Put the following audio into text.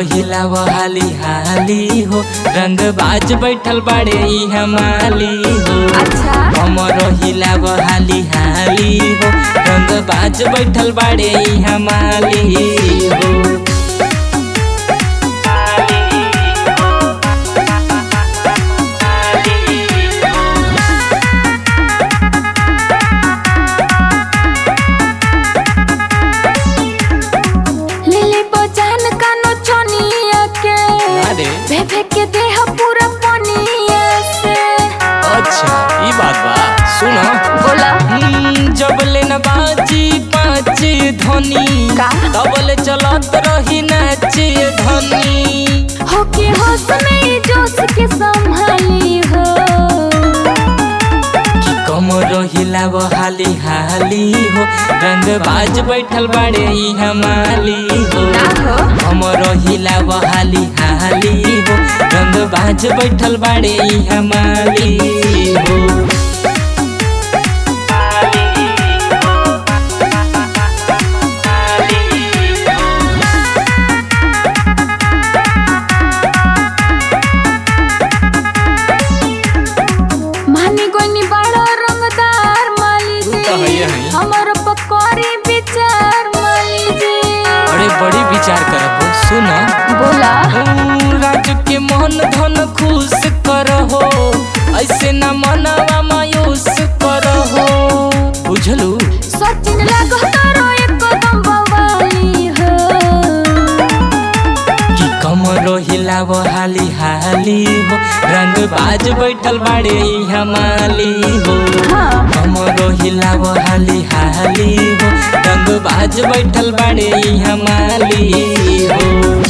हिलाव हाली हाली हो रंग बाज बैठल बाड़े ई हमाली हो अच्छा हमर हिलाव हाली हाली हो रंग बाज बैठल बाड़े ई हमाली हो लिली बजान कानो चनिया के अरे भेभे के देह पूरा पनिया से अच्छा ई बात बा सुनो बोला हम्म, जब ले न बाजी पाँच धनी का? तबले चलत रही नाचे धनी हो के होश में ई जोश के संभाली हो कि कमर हिलाव हाली हाली हो रंग बाज बैठल बाड़े ई हमाली हो ना हो कमर हिलाव हाली हाली हो रंग बाज बैठल बाड़े ई हमाली हो मानी गोनी बड़ा रंगदार माली तू तो जी हइये हई। हमर पकौड़ी विचार माली जी अरे बड़ी विचार करब सुनो बोला राज के मन धन खुश करहो ऐसे न मनवा मायूस करहो बुझलू सचिन लागो तारो एक कदम बवाली हो कि कमरो हिलाव हाली हाली हो रंग बाज बैठल बाड़े ई हमाली हो हाँ कमरो हिलाव हाली हाली हो रंग बाज बैठल बाड़े ई हमाली हो